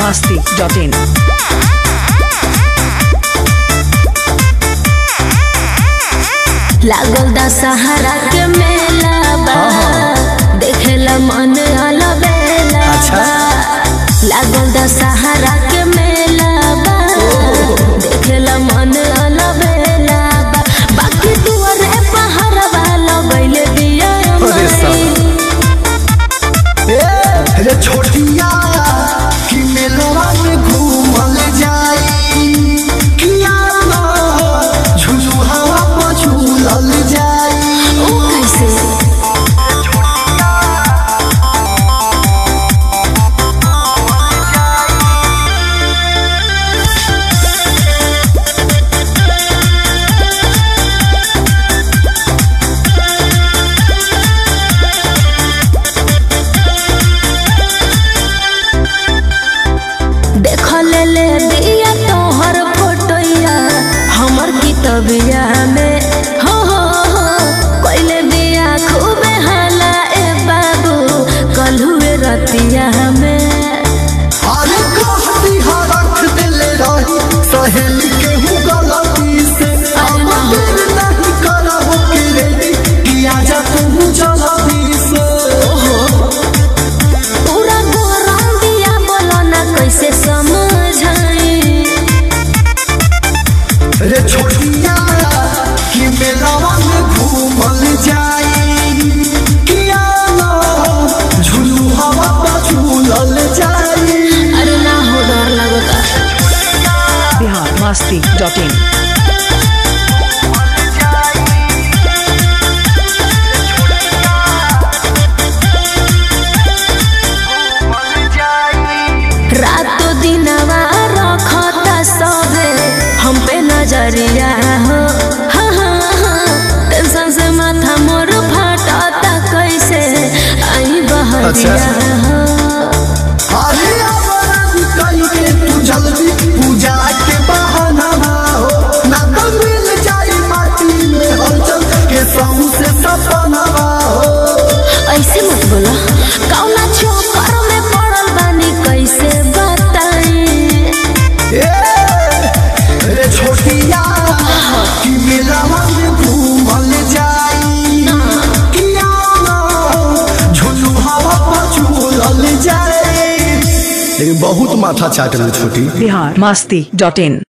masti.in. लागल दा सहारा के मेला बा देखेला मन अलबेला अच्छा। लागल दा सहारा के मेला बा देखेला मन अलबेला बा बाकी दुआरे पहाड़वा लगैले दिया अरे ए रे छोटिया कि मेलवा में घूमल जाई किया ना झुझु हवा पर झूलल जाई ओ कैसे देखल ले दिया तोहर फोटोया हमर कितबिया में हो हो हो कोइले दिया खूबे हाला ए बाबू कलहुए रतिया में अरे कहती हा रख दिले रही सहेली के हूँ गलती से अब दिल नहीं करब के रेडी किया जा तू जल्दी से पूरा गरम दिया बोलो ना कैसे समझाई रे छोटिया कि मेलावा में घूमल जाई किया ना झुलू हवा पर झूलल जाई अरे ना हो डर लगता Bihar masti.in. रातो दिनवा रखता सबे हम पे नजरिया हो हाँ हाँ हाँ टेंशन से माथा मोर फटता कैसे आई बहरिया हो अरे आवाज कई के तू जल्दी पूजा के बहाना ना हो ना तो मिल जाई माटी में हलचल के संग से सपना हो ऐसे मत बोला कौना चोकर में पड़ल बानी कैसे बताई ए रे छोटिया कि मेलावा में घूमल जाई किया ना झुलू हवा पर झूलल जाई लेकिन बहुत माथा चाटल छोटी Bihar masti.in.